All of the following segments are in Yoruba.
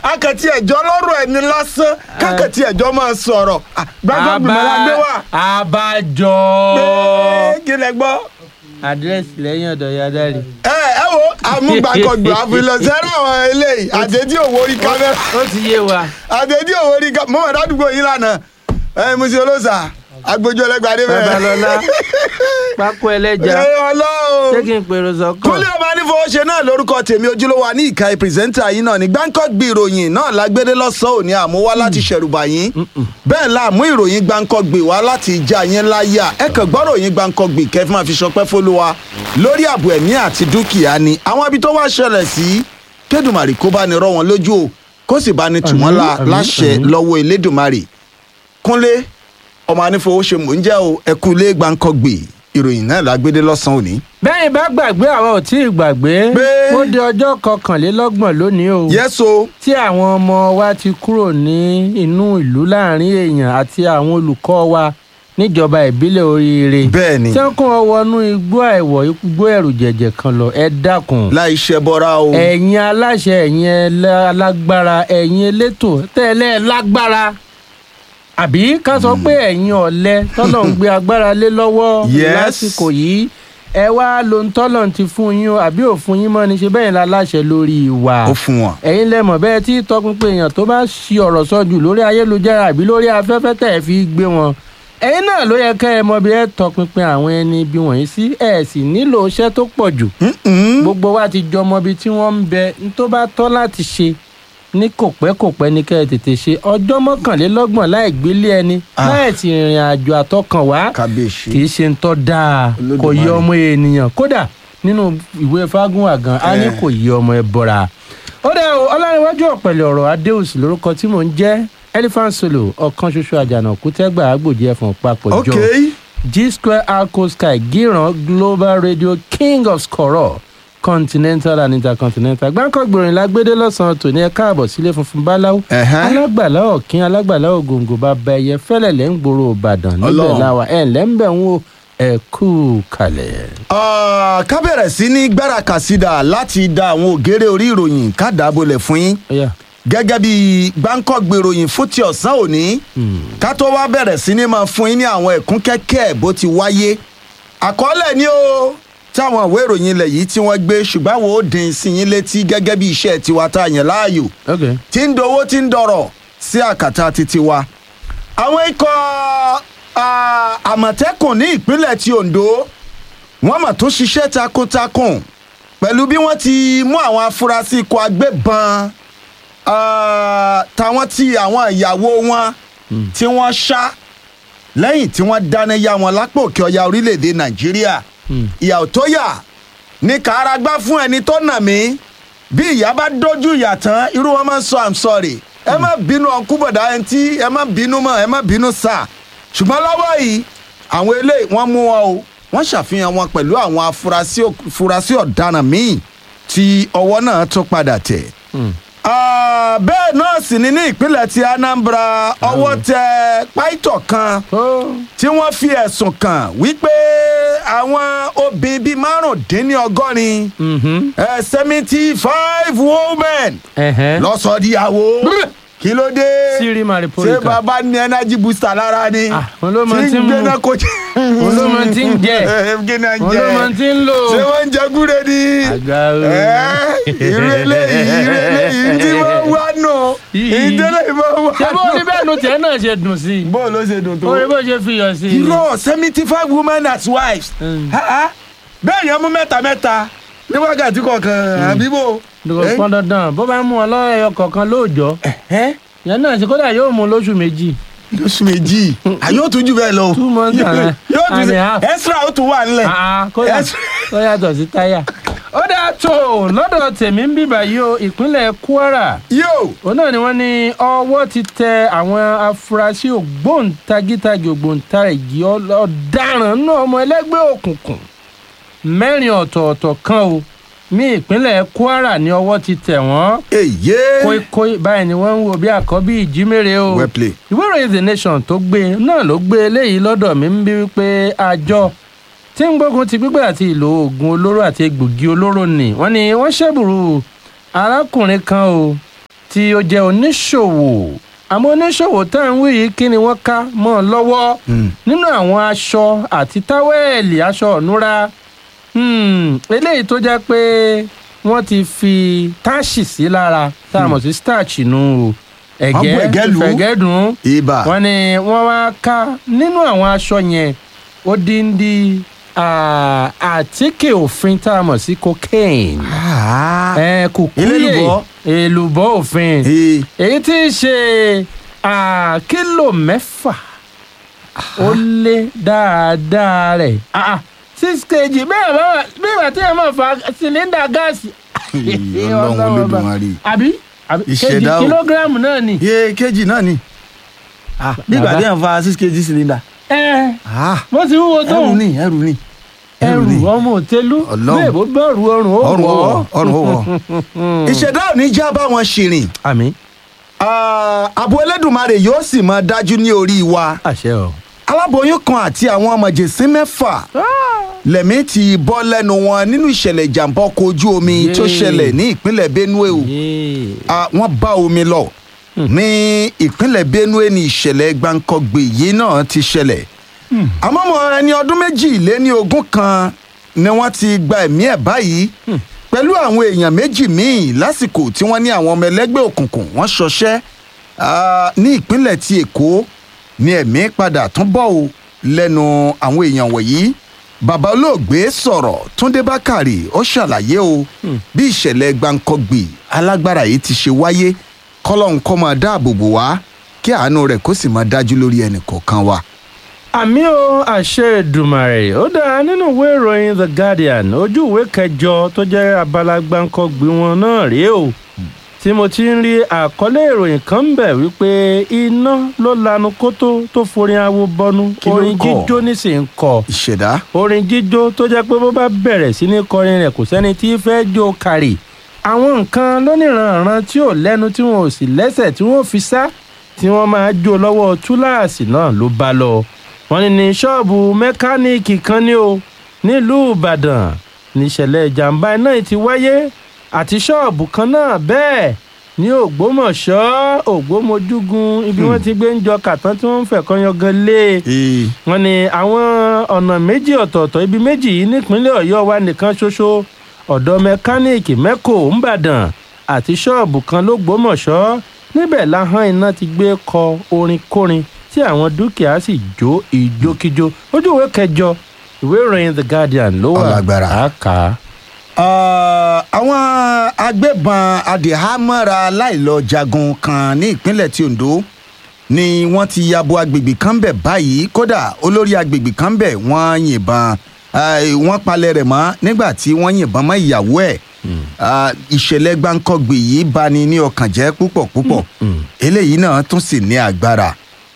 akẹ́tì ẹ̀jọ́ lọ́rọ̀ ẹni lásán kákẹ́tì ẹ̀jọ́ máa sọ̀rọ̀ Ah, gbàgbọ́ gbìmọ̀ la gbé wá. abájọ Pé kí lẹ gbọ́. àdírẹ́sì lẹ́yìn ọ̀dọ̀ yàdáre. ẹ ẹ wo amúgbàkọgbà àfilọ̀sẹ́rẹ́ àwọn eléyìí àdédí òwò orí kámẹ́rà ó ti yé wa. àdédí òwò orí kámẹ́rà mọ́mọ́ dádùgbò yín lánàá ẹ musi olóòsà agbójú ẹlẹgbàdé bẹ́ẹ̀. babalọla pákó ẹlẹ́ja ẹ ọlọ́run. ṣé kí n pèrò sọ́kàn. kúnlẹ̀ ọba nífọwọ́ṣe náà lórúkọ tèmi ojúlówó wa ní ìka pírẹsẹ́ńtà yín náà ní gbáǹkọ́gbì ìròyìn náà lágbédé lọ́sàn-án òní àmúwá láti ṣẹ̀rùbà yín bẹ́ẹ̀ la mú ìròyìn gbáǹkọ́gbì wá láti ìjà yín láyà ẹ kàn gbọ́ ròyìn gbáǹkọ́gbì kẹfí máa fi ṣọpẹ́ fólúwa lórí ààbò ẹ̀mí àti dúkìá ni àwọn ibi tó wá ṣẹlẹ̀ sí kédùmarè kó bá ní rọ́ wọn lójú o kó sì bá ní tù wọ́n la Àmín, àmín, láṣẹ àmín. lọ́wọ́ elédùmarè kúnlé ọmọ anífowóṣe mò ń jẹ́ o ẹkú ilé gbáǹkọ́gbì ìròyìn náà lágbédé lọ́sàn-án òní. bẹ́ẹ̀ bá gbàgbé àwọn ò tí ì gbàgbé Pé- ó di ọjọ́ kọkànlélọ́gbọ̀n lónìí o yẹ́sọ tí àwọn ọmọ wa ti kúrò ní inú ìlú láàrin èèyàn àti àwọn olùkọ́ wa níjọba ìbílẹ̀ oríire bẹ́ẹ̀ ni tí wọ́n kún ọ wọnú igbó àìwọ̀ igbó ẹ̀rù jẹ̀jẹ̀ kan lọ ẹ dákun láì ṣe bọ́ra o. ẹ̀yin aláṣẹ ẹ̀yin ẹlẹ́- alágbára ẹ̀yin elétò tẹ́lẹ̀ lágbára àbí ká sọ pé ẹ̀yin ọ̀lẹ tọ́lọ̀ ń gbé agbára lé lọ́wọ́ Yes. lásìkò yìí ẹ wá lo ń tọ́lọ̀ ti fún yín o àbí òfun yín mọ́ ni ṣe bẹ́ẹ̀ la láṣẹ lórí ìwà ó fún wọn. ẹ̀yin lẹ́mọ̀ bẹ́ẹ̀ tí tọpinpin èèyàn tó bá ṣi ọ̀rọ̀ sọ jù lórí ayélujára àbí lórí afẹ́fẹ́ tẹ̀ ẹ́ fi gbé wọn ẹ̀yin náà ló yẹ kẹ́ ẹ mọ bí ẹ tọpinpin àwọn ẹni bí wọ̀nyí sí ẹ̀ sì nílò iṣẹ́ tó pọ̀ jù Mm-mm. gbogbo wa ti jọmọ ibi tí wọ́n ń bẹ n tó bá tọ́ láti ṣe ní kòpẹ́kòpẹ́ ní kẹ́ ẹ tètè ṣe ọjọ́ mọ́kànlélọ́gbọ̀n láì gbélé ẹni Ah. láì sì rìnrìn àjò àtọkànwá kábíyèsí. kì í ṣe ń tọ́ dáa kò yẹ Olódùmarè. ọmọ ènìyàn kódà nínú ìwé fágúnwà gan a ní Eh. kò yẹ ọmọ ẹ bọ́ra. ó dẹ́ o ọlárẹ̀wájú ọ̀pẹ̀lẹ̀ ọ̀rọ̀ adéòsì lórúkọ tí mò ń jẹ́ elephant solo ọ̀kan ṣoṣo àjànàkú tẹ́gbà àgbòjì ẹ̀fọ̀n papọ̀ ok jọ g square arco sky gíran global radio king of skoro continental and intercontinental gbáǹkọ́ gbòòrìn lágbédé lọ́sàn-án tòní ẹ káàbọ̀ sílé funfun báláwo Ẹ̀hẹ́n. alágbàlá ọ̀kín alágbàlá ògòǹgò bàbá ẹyẹ fẹ́lẹ̀ lẹ́ ń gbòòrò ìbàdàn níbẹ̀ Ọlọ́run. láwa ẹ̀ ǹlẹ́ ń bẹ̀ ń wo ẹ̀ kú kalẹ̀. Ah, ká bẹ̀rẹ̀ sí ní gbára kàsídà láti da àwọn ògèrè orí ìròyìn ká dàbọ̀lẹ̀ fún yín Ọ̀yá. gẹ́gẹ́ bí gbáǹkọ́gbè ìròyìn fún ti ọ̀sán òní ká tó wá bẹ̀rẹ̀ sí ní máa fún yín ní àwọn ẹ̀kún kẹ́kẹ́ bó ti wáyé àkọọ́lẹ̀ ni ó táwọn ìwé ìròyìn ilẹ̀ yìí tí wọ́n gbé ṣùgbọ́n àwọn ò dín sí yín létí gẹ́gẹ́ bí iṣẹ́ tiwa tá a yàn láàyò ok tí ń dowó tí ń dọ̀rọ̀ sí àkàtà títí wa. àwọn ikọ̀ ah, àmọ̀tẹ́kùn ní ìpínlẹ̀ ti ondo wọ́n mà tún ṣiṣẹ́ takuntakun pẹ̀lú bí wọ́n ti mú àwọn afurasí ikọ̀ agbébọn ah, táwọn ti àwọn ìyàwó wọn tí wọ́n ṣá lẹ́yìn tí wọ́n dáná yá wọn lápò òkè ọya orílẹ̀-èdè nàìjíríà Hmm. ìyà ò tó yà ní kàrágbá fún ẹni tó nà mí bí ìyá bá dojú ìyà tán irú wọn máa ń sọ i'm sorry ẹ má bínú ọkú bọ̀dá ẹni tí ẹ má bínú mọ́ ẹ má bínú sà ṣùgbọ́n lọ́wọ́ yìí àwọn eléyìí wọ́n mú wọn o wọ́n ṣàfihàn wọn pẹ̀lú àwọn afurasí afurasí ọ̀daràn míì tí ọwọ́ náà tún padà tẹ̀. Hmm. Ah, bẹ́ẹ̀ náà sì ni ní ìpínlẹ̀ ti anambra ọwọ́ tẹ páìtọ̀ kan ó tí wọ́n fi ẹ̀sùn kàn wípé àwọn obìnrin bíi márùndínlọ́gọ́rin mhm, seventy five women ẹ̀hẹ́n. lọ́sọ̀díyàwó Brr. kí ló dé Siri Maripolika. ṣé bàbá ní energy booster lára ni Ah, òun ló mọ tí ń ń mu. gbéná kó jẹ Òun ló mọ tí ń jẹ. gbéná òun ló mọ jẹ tí ń lò. ṣé wọ́n ń jẹ gúre ni àgbà o. Ẹ́, irú eléyìí irú eléyìí tí wọ́n wá nù Yìí. ìdílé ìwọ́n wá ṣé bó ní bẹ́ẹ̀ ló tiẹ̀ náà ṣe dùn sí i. bó ló ṣe dùn tó. orí bó ṣe fi yọ̀ sí i. irọ́ seventy five women as wives. Mm. Ha, ha. bẹ́ẹ̀ yẹn mú mẹ́ta mẹ́ta ní wákàtí kọ̀ọ̀kan àbíbò. dùkọ̀ pọ́n dandan bó bá mú ọ lọ́wọ́ ẹyọ kọ̀ọ̀kan lóòjọ́ yẹn náà ṣe kódà yóò mú lóṣù méjì. lóṣù méjì àyè ó tún jù bẹ́ẹ̀ lọ. Two months and- yóò tún and a half. extra ó tún wà nílẹ̀. Ah, kódà Yes. ó yàtọ̀ sí táyà. ó dáa tó lọ́dọ̀ tèmi ń bíbà yìí o ìpínlẹ̀ Kwara yóò òun náà ni wọ́n ní ọwọ́ ti tẹ àwọn afurasí ògbóǹtagítagì ògbóǹtarìgì ọl- ọ̀daràn náà ọmọ ẹlẹ́gbẹ́ òkùnkùn mẹ́rin ọ̀tọ̀ọ̀tọ̀ kan o ní ìpínlẹ̀ Kwara ní ọwọ́ ti tẹ̀ wọ́n èyí. kóíkóí báyìí ni wọ́n ń wo bí àkọ́bí ìjímèrè o well play. ìwé ìròyìn the nation tó gbé náà ló gbé eléyìí lọ́dọ̀ mi ń bí wípé àjọ tí ń gbógun ti gbígbé àti ìlò oògùn olóró àti egbògi olóró ni wọ́n ní wọ́n ṣẹ́bùrú arákùnrin kan o tí tí ó jẹ́ oníṣòwò àmọ́ oníṣòwò tá à ń wí yìí kí ni wọ́n ká mọ́ ọ lọ́wọ́ Mm. nínú àwọn aṣọ àti táwẹ́ẹ̀lì aṣọ ọ̀núra Hmm, eléyìí tó jẹ́ pé wọ́n ti fi táàṣì sí lára tá a mọ̀ sí starch nù o Wọ́n bu ẹ̀gẹ́ lù ú. fẹ̀gẹ́dùn ibà wọ́n ní wọ́n wá ká nínú àwọn aṣọ yẹn ó dín dín ah, àtíkè òfin tá a mọ̀ sí cocaine Ah. ẹ kùkúyè Elélùbọ́. èlùbọ́ òfin Eh, èyí tí í ṣe ah, kílò mẹ́fà ó lé dáadáa rẹ̀ Ah, ah, six kg bẹ́ẹ̀ bá wà bí ìgbà tí ẹ máa fa sílíndà gáàsì. Ọlọ́run Olódùmarè. àbí àbí kg Ìṣẹ̀dá o. kìlógíráàmù náà ni. iye kejì náà ni Ah, bí ìgbà Bàbá. tí yàn fa six kg cylinder ẹ Ah, bó ti wúwo tó ẹrù ni ẹrù ni ẹrù ni ọmọ òtélú Ọlọ́run. bẹ́ẹ̀ bó bẹ̀rù ọrùn ó ọrùn ó wọ̀ wọ̀ ọrùn ó wọ̀ ìṣẹ̀dá ò ní já bá wọn ṣìrìn àmì Ah, ààbò Ẹlẹ́dùmarè yóò sì máa dájú ní orí wa àṣẹ o. aláboyún kan àti àwọn ọmọjèsín mẹ́fà lẹ̀mí ti bọ́ lẹ́nu wọn nínú ìṣẹ̀lẹ̀ ìjàmbá ọkọ̀ ojú omi tó Yéè. ṣẹlẹ̀ ní ìpínlẹ̀ Benue o Yéè. Ah, wọ́n bá omi lọ ní ìpínlẹ̀ Benue ní ìṣẹ̀lẹ̀ gbàǹkangbè yìí náà ti ṣẹlẹ̀ àmọ́ ọmọ ẹni ọdún méjì lé ní ogún kan ni wọ́n ti gba ẹ̀mí ẹ̀ báyìí pẹ̀lú àwọn èèyàn méjì míì lásìkò tí wọ́n ní àwọn ọmọ ẹlẹ́gbẹ́ òkùnkùn wọ́n ṣọṣẹ́ ah, ní ìpínlẹ̀ ti Èkó ni ẹ̀mí padà tún bọ́ ò lẹ́nu àwọn èèyàn wọ̀nyí bàbá olóògbé sọ̀rọ̀ Túndé Bákàrè ó ṣàlàyé o bí ìṣẹ̀lẹ̀ gbàǹkangbè alágbára yìí ti ṣe wáyé kọ́lọ́hún kó máa dáàbò bò wá kí àánú rẹ̀ kó sì máa dájú lórí ẹnì kọ̀ọ̀kan wa. àmì o àṣẹ Èdùmàrè ó dáa nínú ìwé ìròyìn The Guardian ojú ìwé kẹjọ tó jẹ́ abala gbáǹkọ́gbìn wọn náà rèé o tí mo ti ń rí àkọlé ìròyìn kan ń bẹ̀ wípé iná ló lanu kótó tó forin awo bọnu Kí ló ń orin kọ? jíjó nísìnyí kọ ìṣẹ̀dá orin jíjó tó jẹ́ pé bó bá bẹ̀rẹ̀ sí ní kọrin rẹ̀ kò sẹ́ni tí í fẹ́ jó kárì àwọn nǹkan lóníranran tí ò lẹ́nu tí wọn ò sì lẹ́sẹ̀ tí wọ́n fi sá tí wọ́n máa jó lọ́wọ́ túláàsì náà ló bá lọ wọ́n ní ní ṣọ́ọ̀bù mẹkáníìkì kan ní o nílùú ìbàdàn níṣẹ̀lẹ̀ ìjàmbá iná yìí ti wáyé àti ṣọ́ọ̀bù kan náà bẹ́ẹ̀ ní ògbómọ̀ṣọ́ ògbómojúgun ibi wọ́n ti gbé ń jọ kàtán tí wọ́n ń fẹ̀kọ́ yangan lé e ee wọ́n ní àwọn ọ̀nà méjì ọ̀tọ̀ọ̀tọ̀ ibi méjì yìí nípínlẹ̀ ọ̀yọ́ wa nìkan ṣoṣo ọ̀dọ̀ mẹkáníìkì mẹ́kò ńbàdàn àti ṣọ́ọ̀bù kan lógbómọ̀ṣọ́ níbẹ̀ láhán iná ti gbé kọ orin kórin tí àwọn dúkìá sì jó ìjókíjó ojú ìwé kẹjọ ìwé ìròyìn the guardian ló wà Ọlágbára. àkà. Ah, àwọn agbébọn adìhámọ́ra láìlọ́jagun kan ní ìpínlẹ̀ ti Ondo ni wọ́n ti yabo agbègbè kan bẹ̀ báyìí kódà olórí agbègbè kan bẹ̀ wọ́n yìnbọn ah, wọ́n palẹ̀ rẹ̀ mọ́ nígbà tí wọ́n yìnbọn mọ́ ìyàwó ẹ̀ Ah, ìṣẹ̀lẹ̀ gbáǹkọ́gbè yìí bani ní ọkàn jẹ́ púpọ̀ púpọ̀ eléyìí náà tún sì ní agbára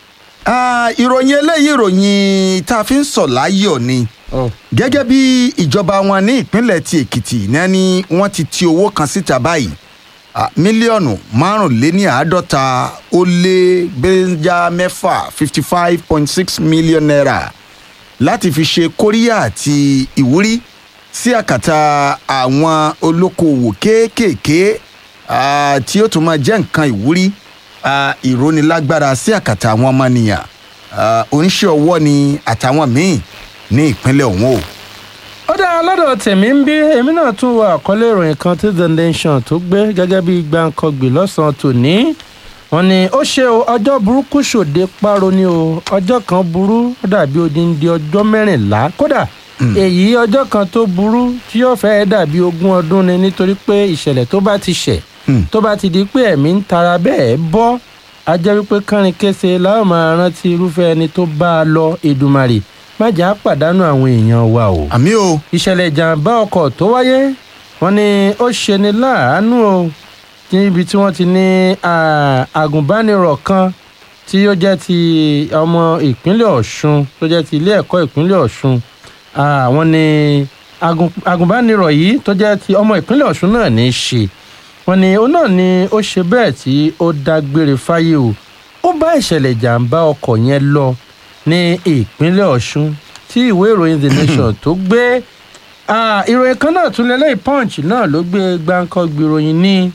Ah, ìròyìn eléyìí ìròyìn tá a fi ń sọ̀ láyọ̀ ni gẹ́gẹ́ bí ìjọba wọn ní ìpínlẹ̀ ti èkìtì náà ni wọ́n ti ti owó kan síta báyìí Ah, mílíọ̀nù márùnléníàádọ́ta ó lé bẹ́ńjà mẹ́fà fifty five point six million naira láti fi ṣe kóríyá àti ìwúrí sí àkàtà àwọn olókoòwò kéékèèké ah, tí ó tún máa jẹ́ nǹkan ìwúrí ah, ìrónilágbára sí àkàtà àwọn ọmọnìyàn ah, oníṣẹ́ ọwọ́ ni àtàwọn míì ní ìpínlẹ̀ ọ̀hún o. ó dáa lọ́dọ̀ tèmi ń bí èmi náà tún wọ àkọlé ìròyìn kan tí the nation tó gbé gẹ́gẹ́ bí gbàǹkangbì lọ́sàn-án tòní wọ́n ní ó ṣe o ọjọ́ burúkú ṣòde páro ni o ọjọ́ kan burú ó dàbí odindi ọjọ́ mẹ́rìnlá kódà èyí ọjọ́ kan tó burú tí yóò fẹ́ dàbí ogún ọdún ni nítorí pé ìṣẹ̀lẹ̀ tó bá ti ṣẹ̀ Hmm. tó bá ti di pé ẹ̀mí ń tara bẹ́ẹ̀ bọ́ a jẹ́ wípé kánrin kése láwọn máa rántí irúfẹ́ ẹni tó bá a lọ Èdùmàrè má jà á pàdánù àwọn èèyàn wa o àmì o ìṣẹ̀lẹ̀ ìjàmbá ọkọ̀ tó wáyé wọ́n ní ó ṣeni láàánú o níbi tí wọ́n ti ní ah, agùnbánirọ̀ kan tí ó jẹ́ ti ọmọ ìpínlẹ̀ Ọ̀ṣun tó jẹ́ ti ilé ẹ̀kọ́ ìpínlẹ̀ Ọ̀ṣun Ah, wọ́n ní agun- agùnbánirọ̀ yìí tó jẹ́ ti ọmọ ìpínlẹ̀ Ọ̀ṣun náà ní í ṣe wọ́n ní ó náà ni ó ṣe bẹ́ẹ̀ tí ó dágbére fáyé o ó bá ìṣẹ̀lẹ̀ ìjàmbá ọkọ̀ yẹn lọ ní ìpínlẹ̀ Ọ̀ṣun tí ìwé ìròyìn The Nation tó gbé Ah, ìròyìn kan náà tún lélẹ́yìn punch náà ló gbé gbáǹkọ́ gbìròyìn ní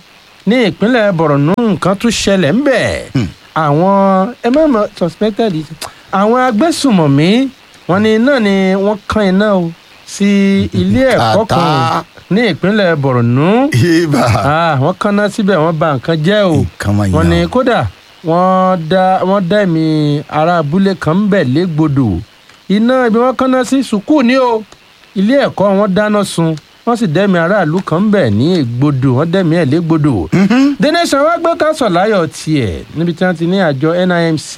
ní ìpínlẹ̀ borno nǹkan tún ṣẹlẹ̀ ń bẹ̀ àwọn ẹ má mọ suspected àwọn agbésùmọ̀mí wọn ni náà ni wọ́n kan iná o sí ilé ẹ̀kọ́ kan Àtà. ní ìpínlẹ̀ borno ibà Ah, wọ́n kanná síbẹ̀ wọ́n bà nǹkan jẹ́ o nǹkan máa wọ́n ní yàn. kódà wọ́n dá wọ́n dá ẹ̀mí ará abúlé kan ń bẹ̀ légbodò iná ibi wọ́n kanná sí sùkúù ní o ilé ẹ̀kọ́ wọn dáná sun wọ́n sì dẹ́mi aráàlú kan ń bẹ̀ ní ègbodò wọ́n dẹ́mi ẹ̀ légbodò. the nation wá gbé káṣọ̀ láyọ̀ tiẹ̀ níbi tí wọ́n ti ní àjọ nimc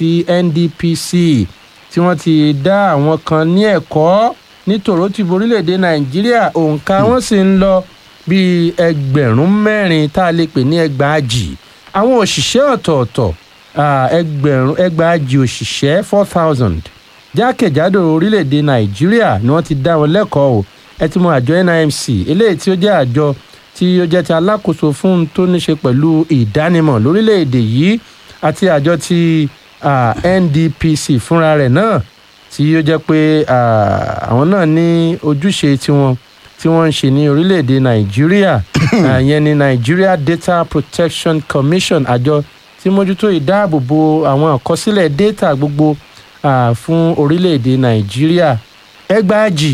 ndpc tí wọ́n ti dá àwọn kan ní ẹ̀kọ́ ní tòrótìbó orílẹ̀-èdè nàìjíríà òǹkà wọn sì ń lọ bíi ẹgbẹ̀rún mẹ́rin tá a lè pè ní ẹgbàájì àwọn òṣìṣẹ́ ọ̀tọ̀ọ̀tọ̀ ah, ẹgbẹ̀rún ẹgbàájì òṣìṣẹ́ four thousand jákèjádò orílẹ̀-èdè nàìjíríà ni wọ́n ti dá wọn lẹ́kọ̀ọ́ o ẹ ti mọ àjọ nimc eléyìí tí ó jẹ́ àjọ tí ó jẹ́ ti alákòóso fún un tó ní ṣe pẹ̀lú ìdánimọ̀ lórílẹ̀-èdè yìí àti àjọ ti ah, ndpc fúnra rẹ̀ náà tí ó jẹ́ pé ah, àwọn náà ní ojúṣe tiwọn tí wọ́n ń ṣe ní orílẹ̀-èdè nàìjíríà Ah, ìyẹn ni nigeria data protection commission àjọ tí mójútó ìdáàbòbò àwọn àkọsílẹ̀ data gbogbo ah, fún orílẹ̀-èdè nàìjíríà ẹgbàájì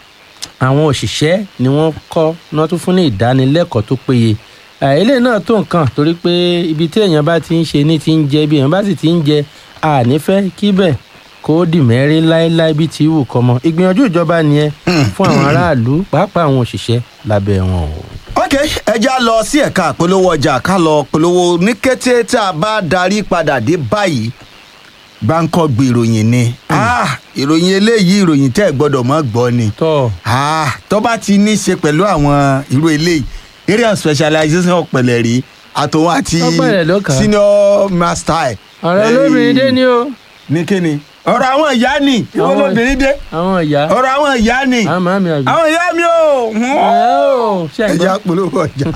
àwọn òṣìṣẹ́ ni wọ́n kọ́ ní wọ́n tún fún ní ìdánilẹ́kọ̀ọ́ tó péye Ah, eléyìí náà tó nǹkan torí pé ibi tí èèyàn bá ti ń ṣe ní ti ń jẹ ibi èèyàn bá sì ti ń jẹ ànífẹ́ kíbẹ̀ kó dì mẹ́rin láéláé bí ti wù kọ́mọ ìgbìyànjú ìjọba nìyẹn fún àwọn aráàlú pàápàá àwọn òṣìṣẹ́ lábẹ́ wọn o. ok ẹja lọ sí ẹ̀ka àpolówó ọjà ká lọ polówó ní kété tá a bá darí padà dé báyìí gbáǹkọ́gbì ìròyìn ni Ah, ìròyìn eléyìí ìròyìn tẹ́ ẹ̀ gbọ́dọ̀ mọ́ gbọ́ ni tọ́ Ah, tó bá ti ní í ṣe pẹ̀lú àwọn irú eléyìí area of specialization ọ̀pẹ̀lẹ̀ rí àtòun àti Ọ̀pẹ̀lẹ̀ ló kà á. senior master ẹ̀. ọ̀rọ̀ Eh, olóbìnrin dé ni o ní kíni ọ̀rọ̀ àwọn ìyá ni ìwọ Àwọn- lóbìnrin dé àwọn ìyá ọ̀rọ̀ àwọn ìyá ni àwọn màmí àbí. àwọn ìyá mi ò ẹ ó ṣe ẹja àgbọ̀. polówó ọjà.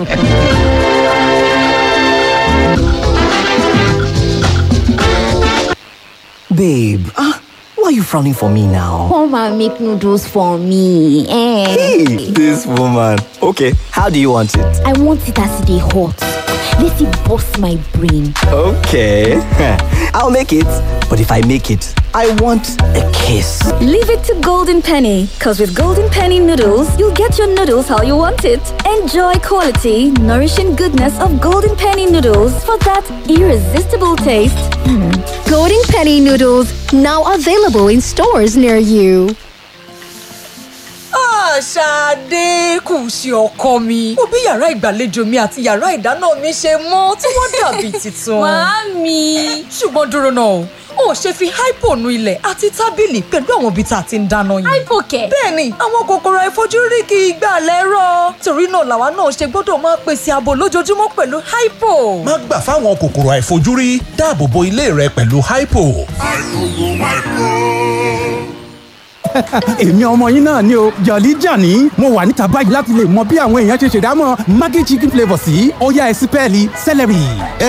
Babe, ah, why are you frowning for me now? Come and make noodles for me. Eh. Hey, this woman. Okay, how do you want it? I want it as they hot. Let it bust my brain. Okay, I'll make it. But if I make it, I want a kiss. Leave it to Golden Penny, because with Golden Penny noodles, you'll get your noodles how you want it. Enjoy quality, nourishing goodness of Golden Penny noodles for that irresistible taste. Golden Penny noodles now available in stores near you. Ṣadé kù sí ọkọ mi. Mo bí yàrá ìgbàlejò mi àti yàrá ìdáná mi ṣe mọ́ tí wọ́n dàbí tuntun. Màámi. Ṣùgbọ́n dúró náà o, o ò ṣe fi hypo nu ilẹ̀ àti tábìlì pẹ̀lú àwọn ibi tá a ti ń dáná yìí. Hypo kẹ̀. Bẹ́ẹ̀ni, àwọn kòkòrò àìfojúrí kì í gbà lẹ́rọ̀. Torí náà làwa náà ṣe gbọ́dọ̀ máa pèsè ààbò lójoojúmọ́ pẹ̀lú hypo. má gbà fáwọn kòkòrò àìfojúrí dáàbò bo ilé rẹ pẹ̀lú hypo. èmi ọmọ yín náà ni o jọ̀lí jàní mo wà níta báyìí láti lè mọ bí àwọn èèyàn ṣe ṣèdámọ̀ maggi chicken flavour sí ọ̀yá ẹ̀sìpẹ́ẹ̀lì celery.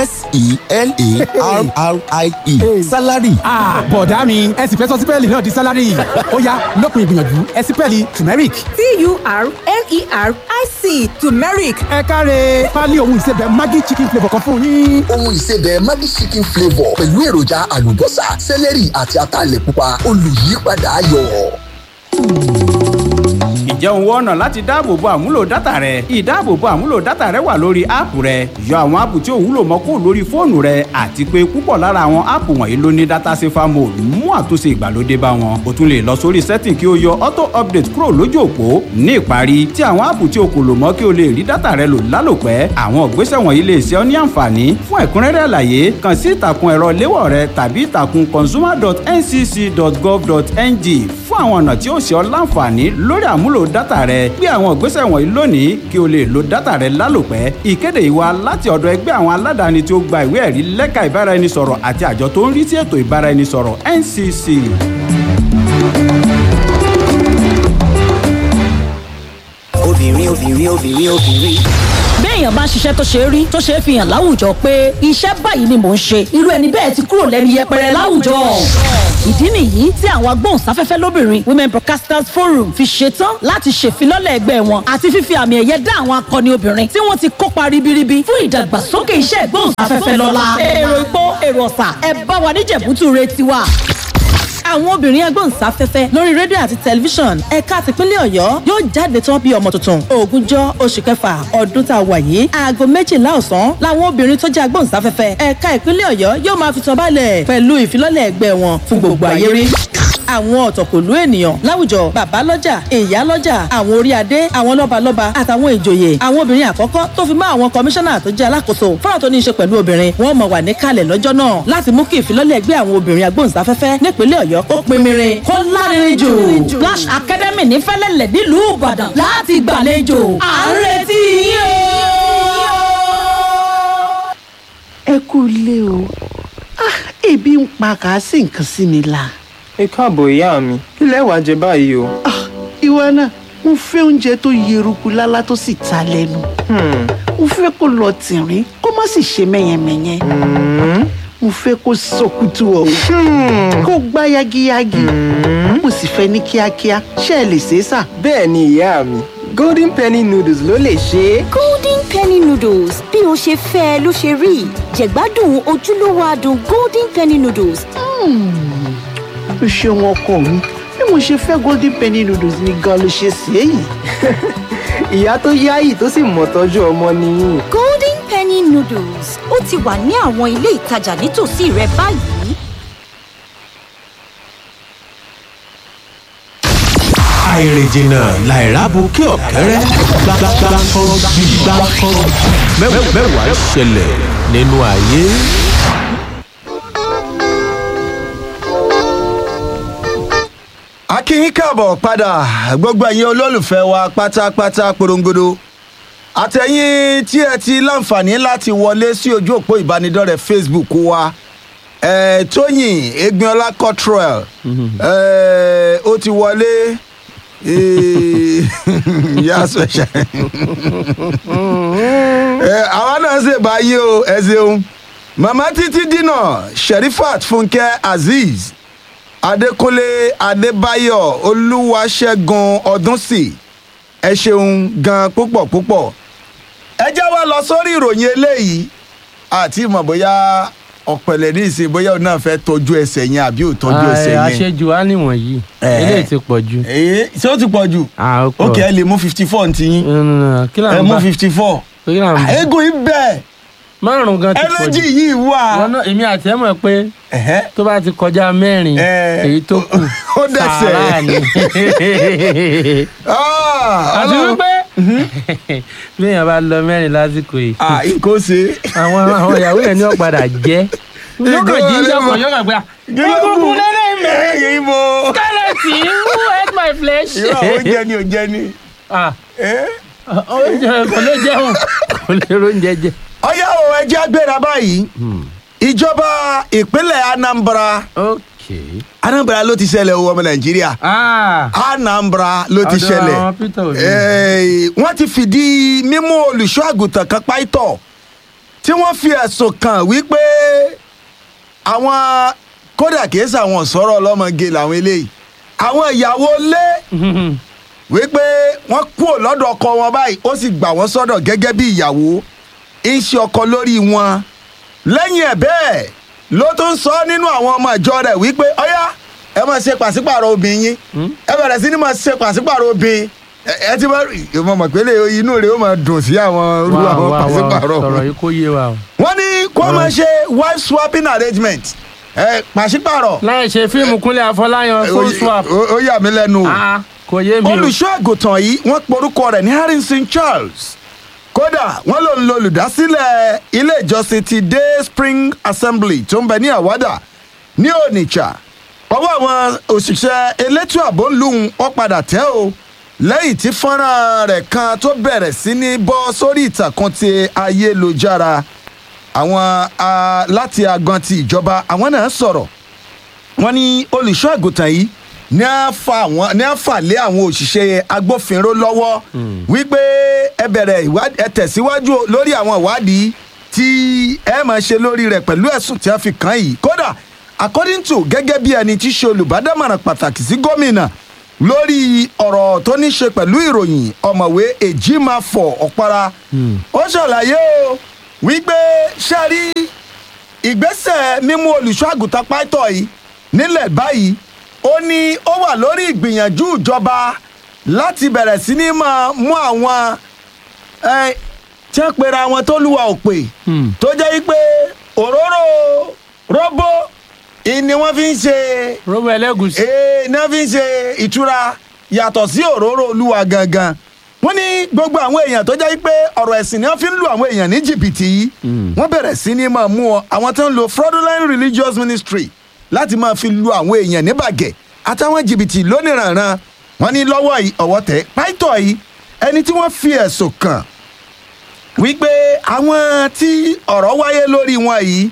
s-e-l-a-r-r-i-e salary. Ah, bọ̀dá mi ẹ sì fẹ́ sọ sípẹ́ẹ̀lì náà di sálárì ọ̀yá lópin ìgbìyànjú ẹ̀sìpẹ́ẹ̀lì turmeric. T-U-R-M-E-R-I-C turmeric. ẹ káre pálí ohun ìsebẹ̀ maggi chicken flavour kan fún yín. ohun ìsebẹ̀ maggi chicken flavour pẹ̀lú èròjà àlùbọ́sà sẹ́lẹ̀rì àti ataalẹ̀ pupa olùyípadà ayọ̀. ǹjẹ́ òun wọ́n ọ̀nà láti dáàbòbo àmúlò dátà rẹ ìdáàbòbo àmúlò dátà rẹ wà lórí áàpù rẹ yọ àwọn áàpù tí ò wúlò mọ́ kó lórí fóònù rẹ àti pé púpọ̀ lára àwọn áàpù wọ̀nyí ló ní dátà safer mode mú àtúnṣe ìgbàlódé bá wọn o tún lè lọ sórí setting kí o yọ auto update kúrò lójú òpó ní ìparí tí àwọn áàpù tí o kò lò mọ́ kí o lè rí dátà rẹ lò lálòpẹ́ àwọn ìgbésẹ̀ wọ̀nyí lè ṣe ọ́ ní àǹfààní fún ẹ̀kúnrẹ́rẹ́ àlàyé kàn sí ìtàkùn ẹ̀rọ léwọ̀ rẹ tàbí ìtàkùn consumer.ncc.gov.ng fún àwọn ọ̀nà tí ó ṣe ọ́ láǹfààní lórí àmúlò dátà rẹ gbé àwọn ìgbésẹ̀ wọ̀nyí lónìí kí o lè lo dátà rẹ lálòpẹ́ ìkéde yìí wá láti ọ̀dọ̀ ẹgbẹ́ àwọn aládàáni tí ó gba ìwé ẹ̀rí lẹ́ka ìbáraẹnisọ̀rọ̀ àti àjọ tó ń rí sí ètò ìbáraẹnisọ̀rọ̀ ncc. Obìnrin, obìnrin, obìnrin, obìnrin. èèyàn bá ń ṣiṣẹ́ tó ṣe é rí tó ṣe é fi hàn láwùjọ pé iṣẹ́ báyìí ni mò ń ṣe irú ẹni bẹ́ẹ̀ ti kúrò lẹ́nu yẹpẹrẹ láwùjọ. ìdí nìyí tí àwọn agbóhùnsáfẹ́fẹ́ lóbìnrin women broadcasters forum fi ṣetán láti ṣèfilọ́lẹ̀ ẹgbẹ́ wọn àti fífi àmì ẹ̀yẹ dá àwọn akọni obìnrin tí wọ́n ti kópa ribiribi fún ìdàgbàsókè iṣẹ́ ìgbóhùnsáfẹ́fẹ́ lọ́la. èrò ìpó èrò ọ̀sà ẹ bá wa níjẹ̀bútú re tiwa àwọn obìnrin agbóhùnsáfẹ́fẹ́ lórí rédíò àti tẹlifíṣàn ẹ̀ka tìpínlẹ̀ ọ̀yọ́ yóò jáde tán bí ọmọ tuntun ogúnjọ́ oṣù kẹfà ọdún tá a wà yìí aago méjìlá ọ̀sán làwọn obìnrin tó jẹ́ agbóhùnsáfẹ́fẹ́ ẹ̀ka ìpínlẹ̀ ọ̀yọ́ yóò máa fi tán balẹ̀ pẹ̀lú ìfilọ́lẹ̀ ẹgbẹ́ wọn fún gbogbo ayé rí àwọn ọ̀tọ̀kùlú ènìyàn láwùjọ bàbá lọ́jà ìyá lọ́jà àwọn orí adé àwọn lọ́balọ́ba àtàwọn ìjòyè àwọn obìnrin àkọ́kọ́ tó fi mọ́ àwọn kọmíṣánná tó jẹ́ alákòóso fọ́nrán tó ní í ṣe pẹ̀lú obìnrin wọ́n mọ̀ wà níkàlẹ̀ lọ́jọ́ náà láti mú kí ìfilọ́lẹ̀ ẹgbẹ́ àwọn obìnrin agbóhùnsáfẹ́fẹ́ nípínlẹ̀ ọ̀yọ́ kó pinmirin kó lárinrin jù Splash Academy ní fẹ́lẹ́lẹ̀ nílùú ìbàdàn láti gbàlejò à ń retí yín o. ẹ kú ilé o Ah, ebi ń pa kàásì nǹkan sí mi la. ẹ káàbọ̀ ìyá mi kí lẹ wàá jẹ báyìí o. ìwọ náà mo fẹ́ oúnjẹ tó yeruku lálá tó sì ta lẹ́nu. mo fẹ́ kó lọ tìrín kó má sì ṣe mẹ́yẹmẹ́yẹ. mo fẹ́ kó sọkútù ọ̀hún kó gbá yagiyagi. mo sì fẹ́ ní kíákíá ṣé ẹ lè ṣe é sà. bẹ́ẹ̀ ni ìyá mi golden penny noodles ló lè ṣe é. golden penny noodles bí o ṣe fẹ́ ẹ ló ṣe rí jẹ̀gbádùn ojúlówó adùn golden penny noodles. o ṣeun ọkọ mi bí mo ṣe fẹ́ golden penny noodles ni gan ló ṣe sí èyí. ìyá tó yáyì tó sì mọ̀ tọ́jú ọmọ nìyí. golden penny noodles ó ti wà ní àwọn ilé ìtajà nítòsí rẹ báyìí. àìrìnjìnà làìrábù kí ọ̀kẹ́rẹ́ gbàgbàgbà mẹ́wàá ṣẹlẹ̀ nínú ayé. akínyín káàbọ̀ padà gbogbo ẹ̀yin olólùfẹ́ wa pátápátá porongodo àtẹ̀yìn tí ẹ ti láǹfààní láti wọlé sí ojú òpó ìbánidọ́rẹ̀ẹ́ facebook wa ẹ̀ tóyìn egbinola cottrell ẹ̀ ó ti wọlé yà special ẹ̀ àwa náà ṣe báyìí o ẹ ṣeun màmá títí dínà sherifat fúnkẹ́ azeez adékúnlé adébáyọ̀ olúwaṣẹ́gun ọdúnsì ẹ ṣeun gan púpọ̀ púpọ̀ ẹ jẹ́ wá lọ sórí ìròyìn eléyìí àti ìmọ̀ bóyá ọ̀pẹ̀lẹ̀ ní ìsìn bóyá òun náà fẹ́ tọ́jú ẹsẹ̀ yẹn àbí ò tọ́jú ẹsẹ̀ yẹn. àṣejù á nìwọ̀nyí eléyìí ti pọ̀ jù. ṣé ó ti pọ̀ jù. ok ẹ lè mú fifty four ntí yín. ẹ mú fifty four. eégún yìí bẹ́ẹ̀ márùn gan ti pọ̀ jù ẹnẹ́jì yìí wà. èmi àti ẹ mọ̀ pé tó bá ti kọjá mẹ́rin èyí tó kù sàárà ni. àti wípé bí èèyàn bá lọ mẹ́rin lásìkò yìí. kò ṣe. àwọn àwọn ìyàwó yẹn ní ọ̀padà jẹ́ yóò jí ìjọba yóò kàn gbé egungun lẹ́lẹ́ mẹ́rin skeleton who ate my flesh. irú àwọn oúnjẹ ni ò jẹ ni. oúnjẹ kò lè jẹun kò lè róúnjẹ jẹ ọyá o ẹjẹ agbéra báyìí ìjọba ìpínlẹ̀ anambra anambra ló ti ṣẹlẹ̀ o ọmọ nàìjíríà anambra ló ti ṣẹlẹ̀ wọ́n ti fìdí mímú olùṣọ́ àgùntàn kan páìtọ̀ tí wọ́n fi ẹ̀sùn kàn wípé àwọn kódà kìí ṣàwọn sọ̀rọ̀ ọlọ́mọge làwọn eléyìí àwọn ìyàwó lé wípé wọ́n kúrò lọ́dọ̀ ọkọ wọn báyìí ó sì gbà wọ́n sọ́dọ̀ gẹ́gẹ́ bí ìyàwó iṣẹ́ ọkọ lórí wọn lẹ́yìn ẹ̀ bẹ́ẹ̀ ló tún sọ nínú àwọn ọmọ ìjọ rẹ̀ wípé ọ̀yá ẹ máa ṣe pàṣípàrọ̀ obìnrin yín ẹ bẹ̀rẹ̀ sí ni máa ṣe pàṣípàrọ̀ obìnrin ẹ ti bá mo mọ̀ pé inú rẹ̀ ó máa dùn sí àwọn irú àwọn pàṣípàrọ̀ sọ̀rọ̀ yìí kó yé wa o. wọ́n ní kó máa ṣe wife swapping arrangement ẹ pàṣípàrọ̀. láì ṣe fíìmù kúnlẹ̀ àfọláyàn phone swap. ó yà mí lẹ́nu o kò yé mi o. olùṣọ́ àgùntàn yìí wọ́n porúkọ rẹ̀ ní harrison charles kódà wọn lòun lo olùdásílẹ̀ ilé ìjọsìn ti day spring assembly tó ń bẹ ní àwádà ní onitsha ọwọ́ àwọn òṣìṣẹ́ elétò ààbò ń lùhùn ó padà tẹ́ o lẹ́yìn tí fọ́nrán rẹ̀ kan tó bẹ̀rẹ̀ sí ní bọ́ sórí ìtàkùn ti ayélujára àwọn láti agan ti ìjọba àwọn náà sọ̀rọ̀ wọn ní olùṣọ́ àgùntàn yìí ní à fà wọ́n ní à fà lé àwọn òṣìṣẹ́ agbófinró lọ́wọ́ wípé ẹ bẹ̀rẹ̀ ìwádìí ẹ tẹ̀síwájú lórí àwọn ìwádìí tí ẹ máa ṣe lórí rẹ̀ pẹ̀lú ẹ̀sùn tí a fi kàn yìí kódà according to gẹ́gẹ́ bí ẹni tí í ṣe olùbádámọ̀ràn pàtàkì sí gómìnà lórí ọ̀rọ̀ tó ní ṣe pẹ̀lú ìròyìn ọ̀mọ̀wé èjìmáfọ̀ ọ̀para ó ṣàlàyé o wípé ṣáàrí ìgbésẹ̀ mímú olùṣọ́ àgùntàn pátọ̀ yìí nílẹ̀ báyìí ó ní ó wà lórí ìgbìyànjú ìjọba láti bẹ̀rẹ̀ sí ní máa mú àwọn ẹ, tí wọ́n pera wọn tó lùwà òpè tó jẹ́ wípé òróró róbó ni wọ́n fi ń ṣe. róbó ẹlẹ́gùsì. ee ní wọ́n fi ń ṣe ìtura yàtọ̀ sí òróró olúwa gangan wọ́n ní gbogbo àwọn èèyàn tó jẹ́ wípé ọ̀rọ̀ ẹ̀sìn ni wọ́n fi ń lu àwọn èèyàn ní jìbìtì yìí wọ́n bẹ̀rẹ̀ sí ní máa mú ọ àwọn tó ń lo fraudulent religious ministry láti máa fi lu àwọn èèyàn ní bàgẹ́ àtàwọn jìbìtì lóníranran wọ́n ní lọ́wọ́ yìí ọ̀wọ́ tẹ̀ pàìtọ́ yìí ẹni tí wọ́n fi ẹ̀sùn kàn wípé àwọn tí ọ̀rọ̀ wáyé lórí wọn yìí